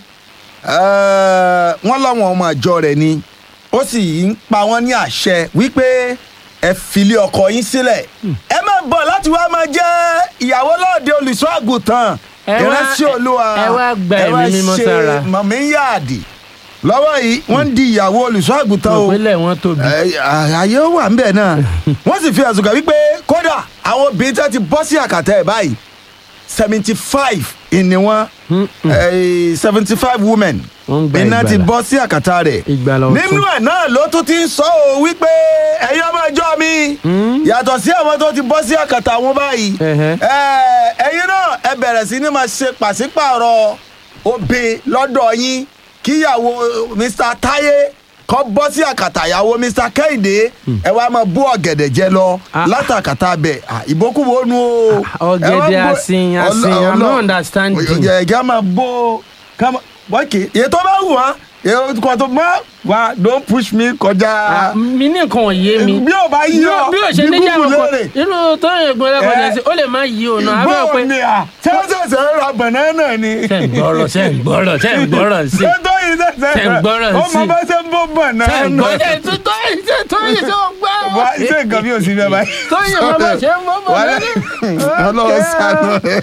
eh, wọ́n láwọn ọmọ àjọ rẹ̀ ni ó sì ń pa wọ́n ní àṣẹ wípé ẹ filé ọkọ yín sílẹ̀ ẹ má bọ̀ láti wá máa jẹ́ ìyàwó lọ́ọ̀dẹ olùṣọ́ àgùntàn Ẹ wá- ìránṣẹ́ olúwa ẹ wá gba ẹ̀mí mímọ́ sára. mọ̀mí yáàdì lọ́wọ́ yìí wọ́n ń di ìyàwó olùṣọ́ àgùntàn o ìpínlẹ̀ wọn tóbi. Ẹ, àyè ó wà ńbẹ̀ náà wọ́n sì fi ẹ̀sùn kàn wípé kódà àwọn obìnrin tí wọ́n ti bọ́ sí àkàtà ẹ̀ báyìí seventy five ni wọ́n seventy five women gba iná ti ìgbàlà. bọ́ sí àkàtà rẹ̀ ìgbàlà ọ̀tún. nínú ẹ̀ náà ló tún ti ń sọ ọ́ wípé ẹ̀yin ọmọ ẹjọ́ mi yàtọ̀ sí àwọn tó ti bọ́ sí àkàtà wọn báyìí ẹ, ẹ̀yin náà ẹ bẹ̀rẹ̀ sí ní máa ṣe pàṣípààrọ̀ obì lọ́dọ̀ yín kíyàwó mr taye kọ́ bọ́ sí àkàtà ìyàwó mr kẹ́hìndé ẹ wá máa bú ọ̀gẹ̀dẹ̀ jẹ lọ látàkàtà bẹ̀ ìbókùbó nu o. ọ̀gẹ̀dẹ̀ asin asin i'm not understanding. ọ̀gẹ̀dẹ̀ ká máa bó ká máa bọ́ọ̀kì èyí tó bá wù wá èyí kan tó má wá don't push me kọjá. mi ní nǹkan ò yé mi. bí o bá yí ọ bí o ṣe bí ní jẹ́ Google àwọn léèrè. kan irú tó yẹ gbọ́dọ̀ kọ́ni sí ó lè má yí o náà abẹ́ bọ́ọ̀ pé. ni à ṣé ó ṣẹ̀ṣẹ̀ ń ra banana ni. ṣe ń gbọ́rọ̀ ṣe ń gbọ́rọ̀ ṣe ń gbọ́rọ̀ sí. ṣé tó yìí ṣẹ̀ṣẹ̀ ṣe ń gbọ́rọ̀ ó sí. mọ bá ṣe ń bó banana. ṣe ń gbọ́rọ̀ ṣe tó tó yìí ṣe tó yìí ṣe ó gbọ́. wá ṣé nǹkan bí o sì bẹ báyìí. tó yìí mọ bá ṣe ń bọ́ bọ́ Wàhálà. ọlọ́run ṣàánú rẹ̀.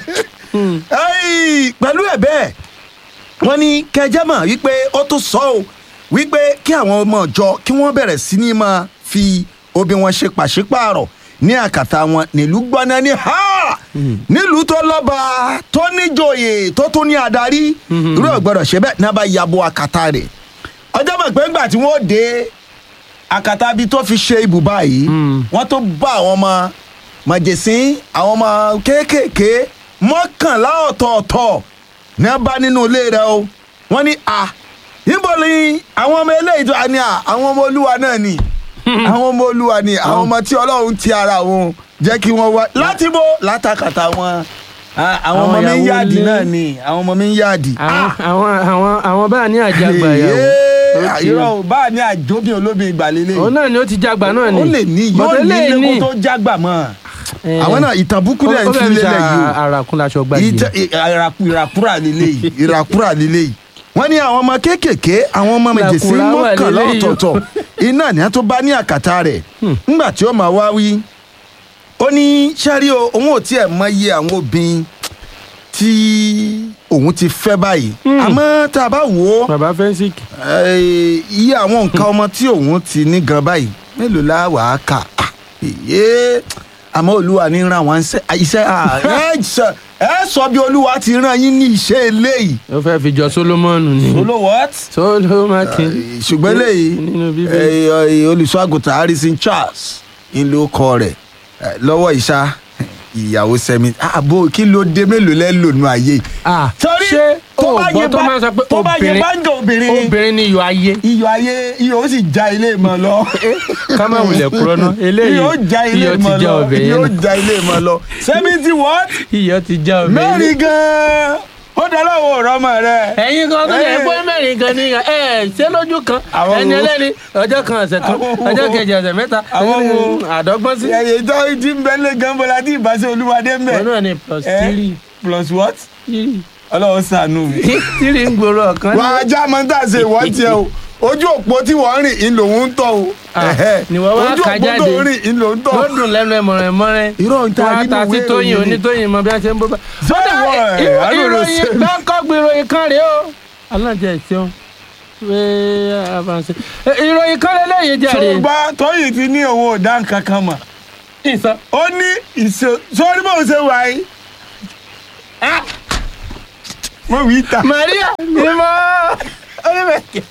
Ẹ́yì, pẹ̀lú ẹ̀ bẹ́ẹ̀ wọ́n ní kẹjẹ́ mọ̀ wípé ó tún sọ ọ́ wípé kí àwọn ọmọ ọjọ́ kí wọ́n bẹ̀rẹ̀ sí ní máa fi obì wọn ṣe pàṣípààrọ̀ ní àkàtà wọn nílùú gbọ́ná ní ha nílùú tó lọ́ba tó níjòyè tó tún ní adarí irú ọ̀gbọ́dọ̀ ṣe bẹ́ẹ̀ náà bá yabo àkàtà rẹ̀ ọjọ́ mọ̀ pé ńgbà tí wọ́n dé àkàtà bíi tó fi ṣe ibùba yìí wọ́n tó bá àwọn ọmọ màjèsín àwọn ọmọ kéékèèké mọ́kànlá ọ̀tọ̀ọ̀tọ̀ ní wọ́n bá nínú ilé rẹ̀ o wọ́n ní à níbo ni àwọn ọmọ eléyìí tó ní à àwọn ọmọ olúwa náà ni àwọn ọmọ olúwa ni àwọn ọmọ tí ọlọ́run ti ara wọn jẹ́ kí wọ́n wá láti bó látàkàtà wọn Ah, àwọn ọmọ mi ń ìyàwó yáàdì ilé. náà ni àwọn ọmọ mi ń yáàdì. àwọn àwọn àwọn àwọn báà ní àjàgbà yàwó. àyírọ̀ ò bá a ní àjóbí olómi ìgbàlélẹ̀. òun náà ni ó ti jágbà náà ni. ó lè ní yóò Bọ́dé ní lè ilé ní. kó tó jágbà mọ́ àwọn náà ìtàn búkú dẹ̀ ń Ó fi fẹ́ fi lélẹ̀ ṣe yìí o àràkún laṣọ gbàgbé. Ìtẹ́- ì- ìràkú- ìràkúrà lélẹ̀ yìí ìràkúrà lélẹ̀ yìí wọ́n ní àwọn ọmọ kéékèèké àwọn ọmọ méjèèjì Làkúrà wà mọ́kànlá lélẹ̀ yìí o. ọ̀tọ̀ọ̀tọ̀ iná ni a tó bá ní àkàtà rẹ̀ ńgbà tí ó máa wá wí ó ní sẹ́rí o òun ò tiẹ̀ mọ iye àwọn obìnrin tí òun ti fẹ́ báyìí àmọ́ tá a bá wò ó bàbá fẹ́ńsìkì. Eh, iye àwọn nǹkan ọmọ tí òun ti ní gan báyìí mélòó la wà á kà á èyí àmọ́ olúwa ní ràn wọ́n ṣe iṣẹ́ à, ẹ sọ- ẹ sọ bí olúwa ti ràn yín ní iṣẹ́ eléyìí. ó fẹ́ fi jọ solomoni ni. Solo what? solomaki. ṣùgbọ́n eléyìí eh, eh, olùṣọ́àgùtàn harrison charles ń lo kọ rẹ̀ eh, lọ́wọ́ ìṣá ìyàwó sẹ́mi àbò kí ló dé mélòó lẹ́ lònú ayé. Torí ṣé tó o bá gbọ́ yẹ tó bá- máa ń sọ pé tó bá yẹ obìnrin bá ń jọ obìnrin obìnrin ni iyọ̀ ayé. iyọ̀ ayé iyọ̀ ó sì já ilé mọ́ lọ. ká má wulẹ̀ kúrọ́ ná eléyìí iyọ̀ ó já ilé iyọ̀ ti mọ́ já lọ ọbẹ̀ iyọ̀ ó yẹn já ilé mọ́ lọ. seventy what? iyọ̀ ti já ọbẹ̀ yẹn. mẹ́rin gan-an ó dáná wo ọ̀rọ̀ ọmọ rẹ. ẹ̀yin kan tó lè pé mẹ́rin kan ní ẹ̀ ṣé lójú kan Àwọn ẹni wo? ẹlẹ́ni ọjọ́ kan ọ̀sẹ̀ kan ọjọ́ kejì ọ̀sẹ̀ mẹ́ta Àwọn wo? àdọ́gbọ́n sí. ẹ̀yẹ tó ti ń bẹ́lẹ̀ gan bọ́lá tí ìbáṣe olúwadé ń bẹ̀. òun náà ni plus Eh? three plus what? ọlọ́run ṣàánú mi. three ń gbòòrò ọ̀kan. wà á já mọ́ tá a ṣe ìwọ́ tiẹ̀ o ojú òpó tí wọ́n rìn in lòun ń tọ̀ o. ni wọ́n wá ojú kà òpó jáde tó rìn in lòun ń tọ̀. ló dùn lẹ́nu ẹ̀ mọ̀rẹ̀ mọ́rẹ́. irọ́ ń ta wọ́n á nínú ta sí ìwé tóyìn ìròyìn ni. onítóyìn mọ bí wọ́n ṣe ń bó bá. Sọ́dọ̀ wọ̀ ẹ̀, ìró- àánú ló ìròyìn ṣe. gbọ́ǹkọ́gbìn ìròyìn kan rèé o. aláǹjẹ ìṣeun wé avanṣe. ìròyìn kan lélẹ́yìn jàre. ṣùgbọ́n tóyìn ti ní òun ò dá nǹkan kan mọ̀. ìsọ. ó ní ìṣe sọ́ọ́rí bóun ṣe wà yìí. mo wí ta. maria ni mo onímọ̀kẹ́.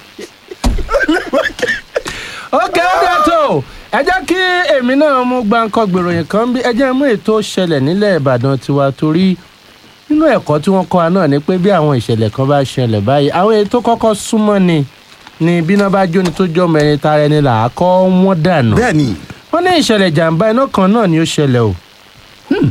ok ọdún tó ẹ jẹ́ kí èmi náà mú gbáǹkọ́ gbèròyìn kan bí ẹ jẹ́ mú ètò ṣẹlẹ̀ nílẹ̀ ìbàdàn tiwa torí nínú ẹ̀kọ́ tí wọ́n kọ́ wa náà ni pé bí àwọn ìṣẹ̀lẹ̀ kan bá ṣẹlẹ̀ báyìí àwọn èyí tó kọ́kọ́ súnmọ́ ni ni bíná bá jóni tó jọ́ mẹ́rin tara ẹni là á kọ́ wọ́n dànù. bẹ́ẹ̀ni. wọ́n ní ìṣẹ̀lẹ̀ jàǹbá iná kan náà ni ó ṣẹlẹ̀ o Hmm.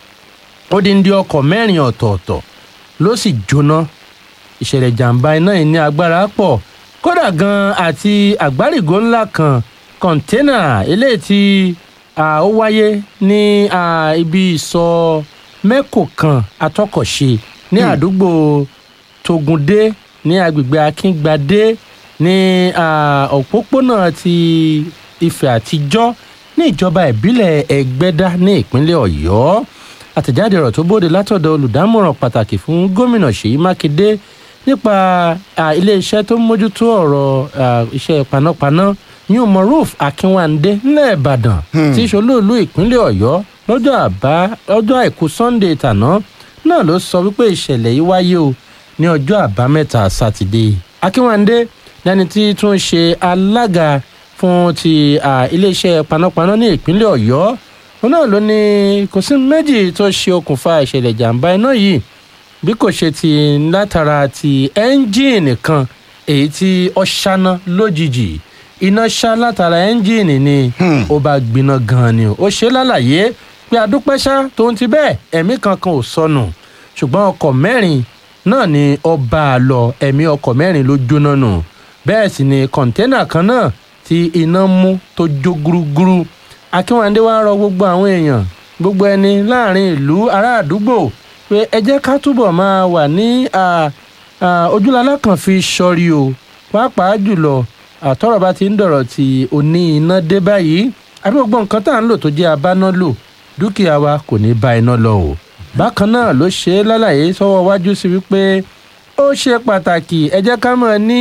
ó di ń di ọkọ̀ mẹ́rin ọ̀tọ̀ọ̀tọ̀ ló sì jóná ìṣẹ̀lẹ̀ jàǹbá iná yìí ní agbára pọ̀ kódà gan àti àgbárígò ńlá kan kọ̀ńténà eléyìí tí ah, ó wáyé ní ah, ibi ìsọ mẹ́kò kan atọ́kọ̀ṣe ní àdúgbò tògùndé ní agbègbè akíngbadé ní ah, òpópónà ti ifẹ̀ àtijọ́ ní ìjọba ìbílẹ̀ ẹgbẹ́dá ní ìpínlẹ̀ ọ̀yọ́ àtẹ̀jáde ọ̀rọ̀ tó bóde látọ̀dọ̀ olùdámọ̀ràn pàtàkì fún gómìnà ṣèyí mákindé nípa ah, iléeṣẹ́ tó ń mójútó ọ̀rọ̀ ah, iṣẹ́ panápaná yún moruf akínwándé nílẹ̀ ìbàdàn tí í ṣolóòlù ìpínlẹ̀ ọ̀yọ́ lọ́jọ́ àbá lọ́jọ́ àìkú sunday tàná náà ló sọ wípé ìṣẹ̀lẹ̀ yìí wáyé o ní ọjọ́ àbámẹ́ta sátidé akínwándé lẹni tí tún ṣe alága fún ti ah, iléeṣẹ́ panápaná ní ìpínlẹ̀ ọ̀yọ́ òun náà ló ní kò sí méjì tó ṣe okùnfà ìṣẹ̀lẹ̀ ìjàmbá iná yìí bí kò ṣe ti látara ti ẹ́ńjìnì kan èyí tí ó ṣáná lójijì iná ṣá látara ẹ́ńjìnì ni ó bá gbiná gan ni ó ṣe lálàyé pé adúpẹ́ṣá tó ń ti bẹ́ẹ̀ ẹ̀mí kankan ò sọnù ṣùgbọ́n ọkọ̀ mẹ́rin náà ni ó bá a lọ ẹ̀mí ọkọ̀ mẹ́rin ló jóná nù bẹ́ẹ̀ sì ni kọ̀ńténà kan náà tí iná mú tó jó gúrúgúrú akínwándé wàá rọ gbogbo àwọn èèyàn gbogbo ẹni láàrin ìlú ará àdúgbò pé ẹ jẹ́ ká túbọ̀ máa wà ní à, à, ojúlálá kan fi sọrí o pàápàá jùlọ àtọ́rọ̀ bá ti ń dọ̀rọ̀ tí òní iná dé báyìí àbí gbogbo nǹkan tá à ń lò tó jẹ́ abáná lò dúkìá wa kò ní bá iná lọ o bákan náà ló ṣe é lálàyé sọ́wọ́ wájú sí wípé ó ṣe pàtàkì ẹ jẹ́ ká mọ̀ ní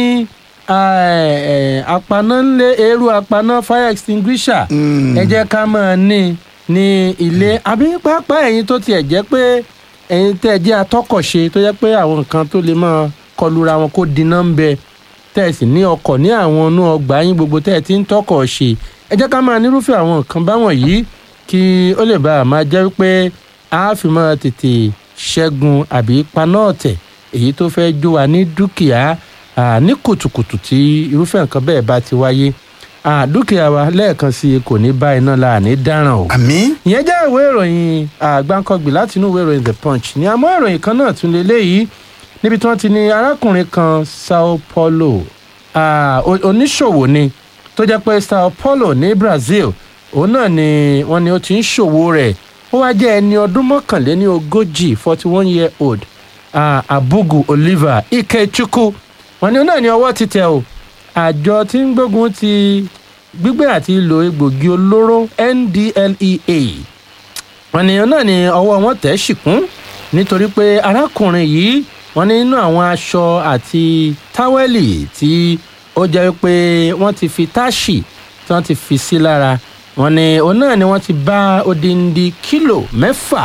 apaná ńlé eérú apaná fire extinguisher ẹ jẹ́ ká mọ̀ ní ní ilé àbí pàápàá ẹ̀yin tó tiẹ̀ jẹ́ pé ẹ̀yin tẹ́ ẹ jẹ́ atọ́kọ̀ṣe tó jẹ́ pé àwọn nǹkan tó lè máa kọlura wọn kó dínà ń bẹ tẹ́ ẹ sì ní ọkọ̀ ní àwọn inú ọgbà yín gbogbo tẹ́ ẹ ti ń tọkọ̀ ṣe ẹ jẹ́ ká máa nírúfẹ́ àwọn nǹkan báwọn yìí kí ó lè bá a máa jẹ́ wípé a fi máa tètè ṣẹ́gun àbí paná ọ̀tẹ̀ èyí tó fẹ́ jó wa ní dúkìá à, ní kùtùkùtù tí irúfẹ́ nǹkan bẹ́ẹ̀ bá ti wáyé à, dúkìá wa lẹ́ẹ̀kan sí i kò ní bá iná la ní dáràn o. àmín. ìyẹn jẹ́ ìwé ìròyìn àgbáńkọ́gbì láti inú ìwé ìròyìn the punch ní àmọ́ ìròyìn kan náà tún lélẹ́yìí níbi tí wọ́n ti ní arákùnrin kan sao paulo ah, o- oníṣòwò ni tó jẹ́ pé sao paulo ní brazil òun náà ni wọ́n ní ó ti ń ṣòwò rẹ̀ ó wá jẹ́ ẹni ọdún mọ́kànléní ogójì forty one year old ah, abugu oliver ikechukwu wọ́n ní òun náà ní ọwọ́ ti tẹ̀ o àjọ tí ń gbógun ti gbígbé àti ìlò egbògi olóró ndlea wọn ní náà ni ọwọ́ wọn tẹ̀ ṣìkún nítorí pé arákùnrin yìí wọn ní nínú àwọn aṣọ àti táwẹ́lì tí ó jẹ́ pé wọ́n ti fi táṣì tí wọ́n ti fi sí lára wọn ní òun náà ni wọ́n ti bá odindi kílò mẹ́fà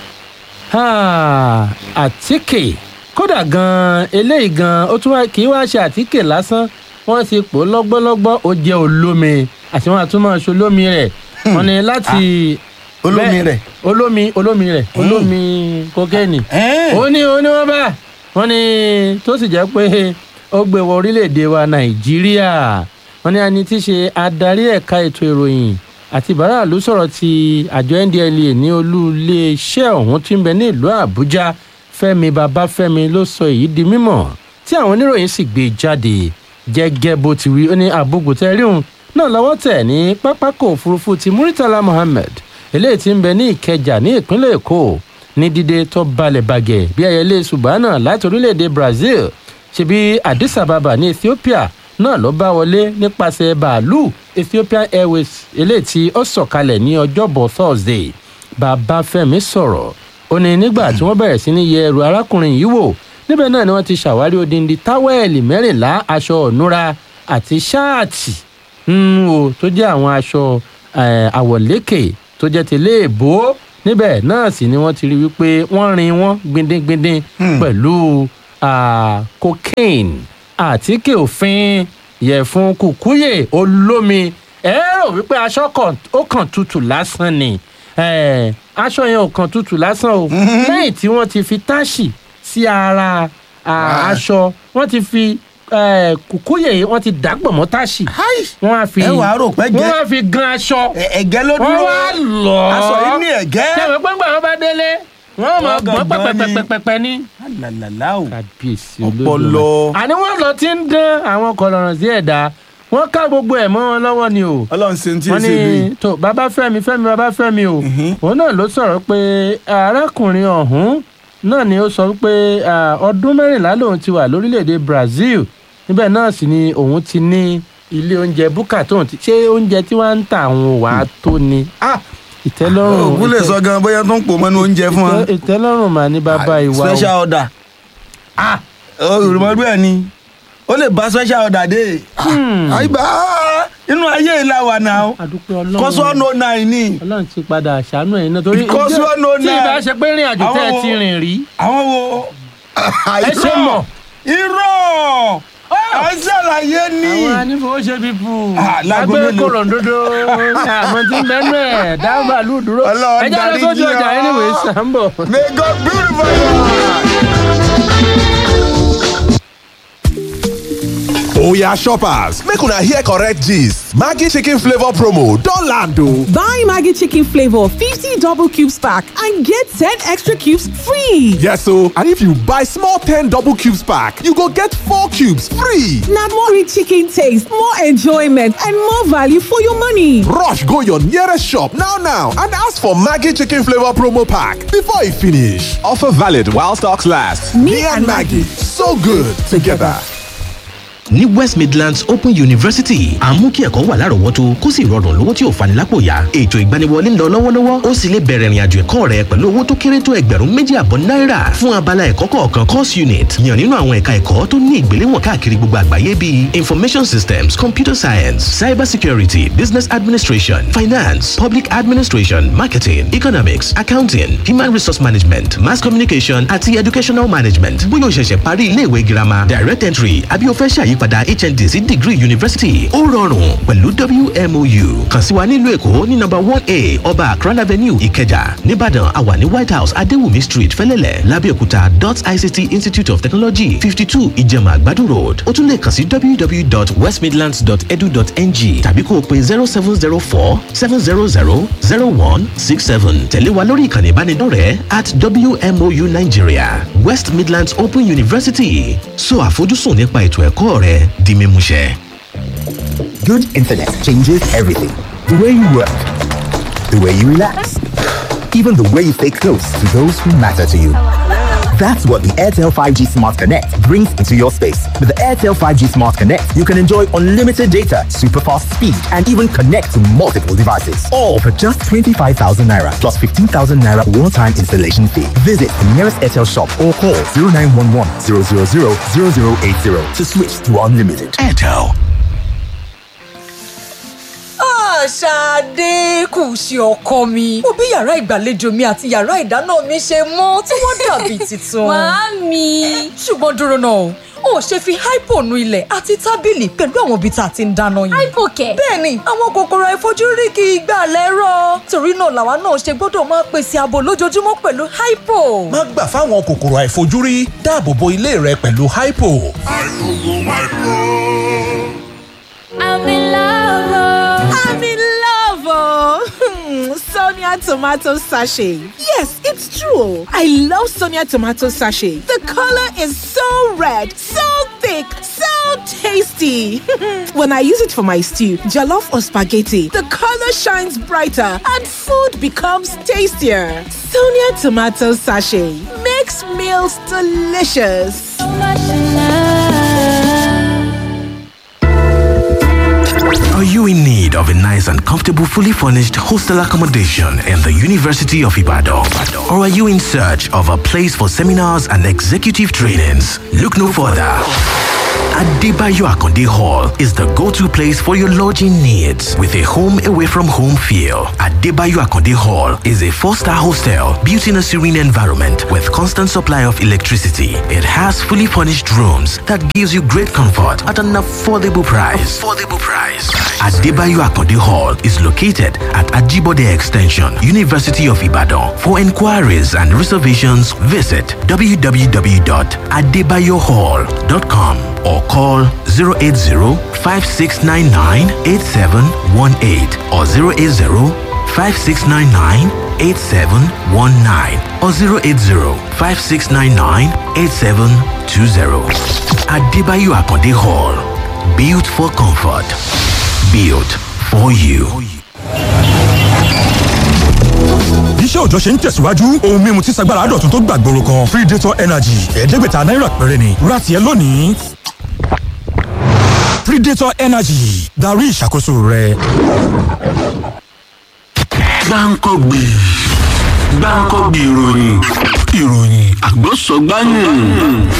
Ah, àtíkè kódà gan eléyìí gan ó tún wá kì í wá ṣe àtíkè lásán wọ́n ti pò ó lọ́gbọ́lọ́gbọ́ ó jẹ́ olómi àti wọ́n àtúmọ̀ ṣe olómi rẹ̀ wọ́n ní láti olómi bẹ́ẹ̀- rẹ̀. olómi olómi rẹ̀ olómi kokéènì ó ní ó ní wọ́n bá wọ́n ní tó sì jẹ́ pé ó gbé wọ orílẹ̀-èdè wa nàìjíríà wọ́n ní ẹni tí í ṣe adarí ẹ̀ka ètò ìròyìn àti bàràlú sọ̀rọ̀ ti àjọ ndla ní olú iléeṣẹ́ ọ̀hún tí ń bẹ ní ìlú àbújá fẹ́mi babafẹ́mi ló sọ èyí di mímọ̀ tí àwọn oníròyìn sì gbé jáde gẹ́gẹ́ bó ti wí ó ní àbúgbòtẹ́rìhùn náà lọ́wọ́ tẹ̀ ní pápákọ̀ òfurufú ti muritala muhammed eléyìí tí ń bẹ ní ìkẹjà ní ìpínlẹ̀ èkó ní dídé tó balẹ̀ bàgẹ́ bí ayẹlẹ́ subahana láti orílẹ̀-èdè brazil ṣebí addis ababa ní ethiopia náà ló bá wọlé nípasẹ̀ bàálù ethiopian airways eléyìí tí ó sọ̀kalẹ̀ ní ọjọ́bọ̀ thursday babafẹ́mi sọ̀rọ̀ ó ní nígbà tí wọ́n bẹ̀rẹ̀ sí ní yẹ ẹrù arákùnrin yìí wò níbẹ̀ náà ni wọ́n ti ṣàwárí odindi táwẹ́ẹ̀lì mẹ́rìnlá aṣọ ònúra àti ṣáàtì mm, o tó jẹ́ àwọn aṣọ eh, àwọ̀lékè tó jẹ́ tẹ̀lé èbó níbẹ̀ náà sì ni wọ́n ti rí wípé wọ́n rin wọ́n gbindingbindin pẹ̀lú ah, cocaine àtíkè òfin yẹ̀fun kùkúyè olómi ẹ rò wípé aṣọ kan ó kàn tutù lásán ni Eh, aṣọ yẹn ò kàn tutù lásán o lẹ́yìn tí wọ́n ti fi táṣì sí ara ah, aṣọ wọ́n ti fi eh, kùkúyè yìí wọ́n ti dàgbọ̀ mọ́ táṣì wọ́n á fi ẹ wàá rò pé gẹ́- wọ́n á fi gan aṣọ ẹ̀gẹ́ ló wọ́n dúró wá lọ aṣọ yìí ní ẹ̀gẹ́. ṣé àwọn pẹ́ngbà wọn bá délé wọ́n mọ̀ Wọ́n gbọ́n gangan ni. pẹ́pẹ́pẹ́pẹ́ ní. làlàlà o kábíyèsí ọpọlọ. àní wọ́n lọ ti ń dán àwọn kọlọ̀rọ̀ sí ẹ̀dá wọ́n ká gbogbo ẹ̀ mọ́ wọn lọ́wọ́ ni o. ọlọ́run ṣe ń tí ì wọ́n ṣe bí. ní tó bàbá fẹ́mi fẹ́mi bàbá fẹ́mi o òun náà ló sọ̀rọ̀ pé arákùnrin ọ̀hún náà ni ó sọ pé ọdún mẹ́rìnlá lòun ti wà lórílẹ̀‐èdè brazil níbẹ̀ náà sì ni òun ti ní ilé oúnjẹ búkà tóun ti ṣé oúnjẹ tí wọ́n ń tà àwọn wà á tó ni Ah, ìtẹ́lọ́rùn ògùn lè sọ gan bóyá tó ń pò mọ́nú oúnjẹ fún wa. ìtẹ́- ìtẹ́lọ́rùn mà ní bàbá ìwà o. special order. olùmọ̀gbẹ́ ẹ̀ ni ó lè bá special order dé. àyíbá inú ayé ìlà wà náà kọ́sọ́ ọ̀nà náà ni. ọlọ́run ti padà ṣàánú ẹ̀yin náà torí Kọ́sọ́ ọ̀nà tí ìbá ṣe pé rìn àjò tẹ́ ẹ Àwọn ti wo- rìn rí. àwọn wo. ẹ ṣe mọ̀. irọ́ à ń ṣàlàyé ni. àwọn anífowóṣe bíbù láago agbẹ́ mélòó? kòròǹdodo àmọ́ tí ń bẹ́nu ẹ̀ dáhùn àlù dúró Ọlọ́run ẹjẹ́ lọ sójú dáríjì ọjà ọ́. anyway sambo. may god beautify Oya shoppers, make una hear correct gist. Maggi chicken flavor promo don land o. Buy Maggie Chicken Flavor 50 double cubes pack and get 10 extra cubes free. Yes o, and if you buy small 10 double cubes pack, you go get 4 cubes free. Now more rich chicken taste, more enjoyment, and more value for your money. Rush go your nearest shop now now and ask for Maggi chicken flavor promo pack before e finish. Offer valid while stocks last. Me, and Maggie, so good together. ní west midlands open university à ń mú kí ẹ̀kọ́ wà lárọ̀ọ́wọ́tó kó sì rọrùn lówó tí ò fani lápò yá ètò ìgbaniwọlé ń lọ lọ́wọ́lọ́wọ́ ó sì lè bẹ̀rẹ̀ ìrìnàjò ẹ̀kọ́ rẹ pẹ̀lú owó tó kéré tó ẹgbẹ̀rún méjì àbọ̀ náírà fún abala ẹ̀kọ́ kọ̀ọ̀kan course unit yàn nínú àwọn ẹ̀ka ẹ̀kọ́ tó ní ìgbéléwọ̀n káàkiri gbogbo àgbáyé bíi information systems computer science cyber security business administration finance public administration marketing economics accounting human resource management mass communication àti educational management bóyá o ṣẹ̀ṣẹ̀ parí iléèwé girama direct entry àbí o fẹ́ ṣàyípadà hnd sí degree university ó rọrùn pẹ̀lú wmou kàn sí wa nílùú èkó ní nọ́mbà one a ọba akran avenue ìkẹjà nìbàdàn àwa ní white house adéwùmí street fẹ́lẹ́lẹ̀ lábẹ́òkúta dot ict institute of technology fifty two ìjẹ̀mà àgbàdo road ó tún lè kàn sí www.westmidlands.edu.ng tàbí kó o pe zero seven zero four seven zero zero zero one six seven tẹ̀lé wa lórí ìkànnì ìbánidọ́rẹ̀ẹ́ at wmou nigeria west midlands open university so àfojúsùn nípa ètò ẹ̀kọ́ rẹ di mímúṣẹ. Good internet changes everything. The way you work, the way you relax, even the way you stay close to those who matter to you. That's what the Airtel 5G Smart Connect brings into your space. With the Airtel 5G Smart Connect, you can enjoy unlimited data, super fast speed, and even connect to multiple devices. All for just 25,000 naira plus 15,000 naira one time installation fee. Visit the nearest Airtel shop or call 0911 000 0080 to switch to unlimited. Airtel. Ṣadé kù sí ọkọ mi. Mo bí yàrá ìgbàlejò mi àti yàrá ìdáná mi ṣe mọ́ tí wọ́n dàbí tuntun. Màámi. Ṣùgbọ́n dúró náà, o ò ṣe fi hypo nu ilẹ̀ àti tábìlì pẹ̀lú àwọn ibi tá a ti ń dáná yìí. Hypo kẹ̀. Bẹ́ẹ̀ni, àwọn kòkòrò àìfojúrí kì í gbà lẹ́rọ̀. Torí náà làwa náà ṣe gbọ́dọ̀ máa pèsè ààbò lójoojúmọ́ pẹ̀lú hypo. Má gbà fáwọn kòkòrò àìfojúrí dáàbò bo ilé rẹ pẹ̀lú hypo. I'm in love. oh. I'm in love, oh. Sonia tomato sachet. Yes, it's true. I love Sonia tomato sachet. The color is so red, so thick, so tasty. when I use it for my stew, jollof or spaghetti, the color shines brighter and food becomes tastier. Sonia tomato sachet makes meals delicious. nice and comfortable fully furnished hostel accommodation in the University of Ibadan? Or are you in search of a place for seminars and executive trainings? Look no further. Adebayo Akonde Hall is the go-to place for your lodging needs with a home away from home feel. Adebayo Akonde Hall is a four-star hostel built in a serene environment with constant supply of electricity. It has fully furnished rooms that gives you great comfort at an affordable price. Affordable price. Adebayo Akonde Hall is located at Ajibode Extension, University of Ibadan. For inquiries and reservations, visit www.adebayohall.com or call 080-5699-8718 or 080-5699-8719 or 080-5699-8720. Adebayo Akonde Hall. Built for comfort. Built for you. iṣẹ́ òjọ́ ṣe ń tẹ̀síwájú ohun mímu tí sagbára àdọ̀tún tó gbàgbóró kan predator energy ẹ̀ẹ́dẹ́gbẹ̀ta náírà péré ni rati ẹ lónìí predator energy darí ìṣàkóso rẹ. gbáǹkọ́gbì gbáǹkọ́gbì ìròyìn ìròyìn àgbọ̀sọ̀gbáyìn.